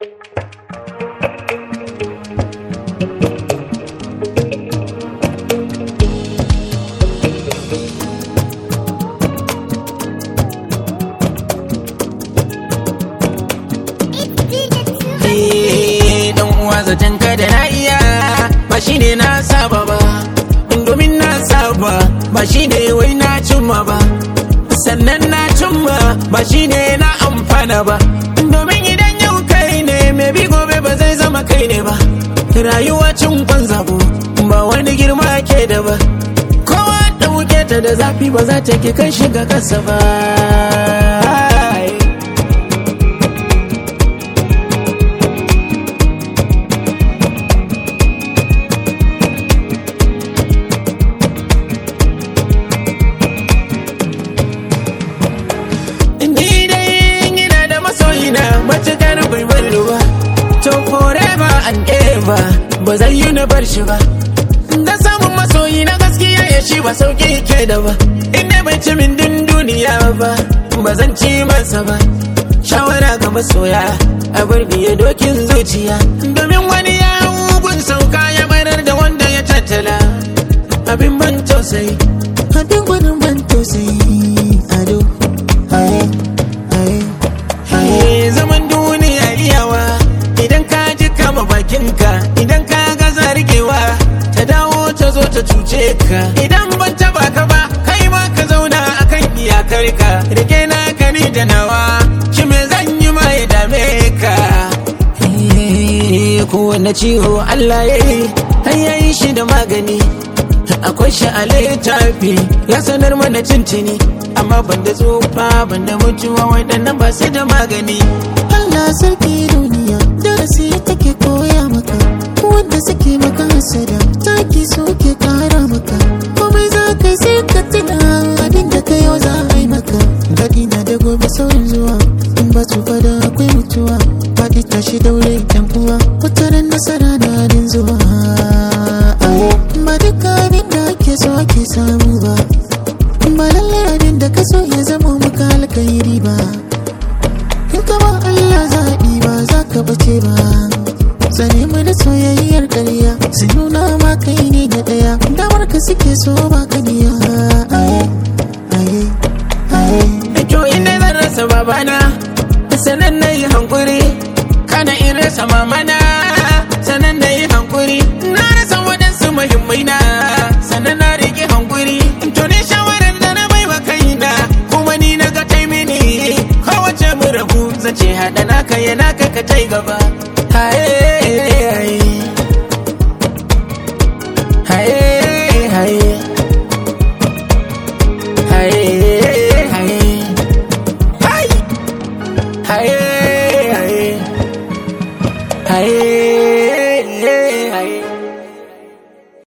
dan uwa zaton ka da na iya ba shi ne na saba ba domin na saba ba shi ne wai na cimma ba sannan na cimma ba shi ne na amfana ba domin idan yau kai ne mai bi gobe ba zai zama kai ne ba rayuwa cin kwan zabo ba wani girma ke da ba kowa ɗauke ta da zafi ba za ta ke kai shiga kasa ba Ni dai ina da masoyina matukar bai bar ba. To forever and ever ba zai yi na bar shi ba. Da samun masoyi na gaskiya ya shi ba sauki ke da ba. Inda bai ci min din duniya ba, ba zan ci masa ba. Shawara ga masoya a bar biye dokin zuciya. Domin wani ya mugun sauka ya barar da wanda ya tattala. Abin ban tausayi. Abin gwanin ban tausayi ado haye haye Haye zaman duniya iyawa idan ka ji kama bakinka idan ka ga zargewa ta dawo ta zo ta cuce ka idan ban taba ka ba kai ma ka zauna akan iyakar ka rike na ka ni da nawa shi me zan yi ma ya dame ka Eh, kowane ciwo Allah ya yi har ya yi shi da magani akwai shi a littafi ya sanar mana cincini amma banda tsufa banda mutuwa waɗannan ba su da magani Allah sarki duniya darasi take koya maka wanda suke maka hasada taki suke kara maka komai za ka yi sai ka tuna abin da ka yau za a yi maka daɗi na da gobe saurin zuwa in ba tsufa da akwai mutuwa faɗi tashi daure yan uwa wataran nasara na din zuwa ba duka abin da ake so ake samu ba ba lallai abin da ka so ya zama maka alkhairi ba in ka ba Allah zaɓi ba za ka bace ba Sane mu da soyayyar ƙarya su nuna ma kai ne da ɗaya damar ka suke so ba ka biya aye aye aye to inda zan rasa babana sanan na yi hankuri kana in rasa mamana sanan na yi hankuri na rasa waɗansu muhimmai na sanan na riƙe hankuri to ne shawarar da na bai wa kaina kuma ni na ga tai mini kowace mu rabu zace haɗa naka ya naka ka tai gaba haye haye haye haye haye haye haye haye haye haye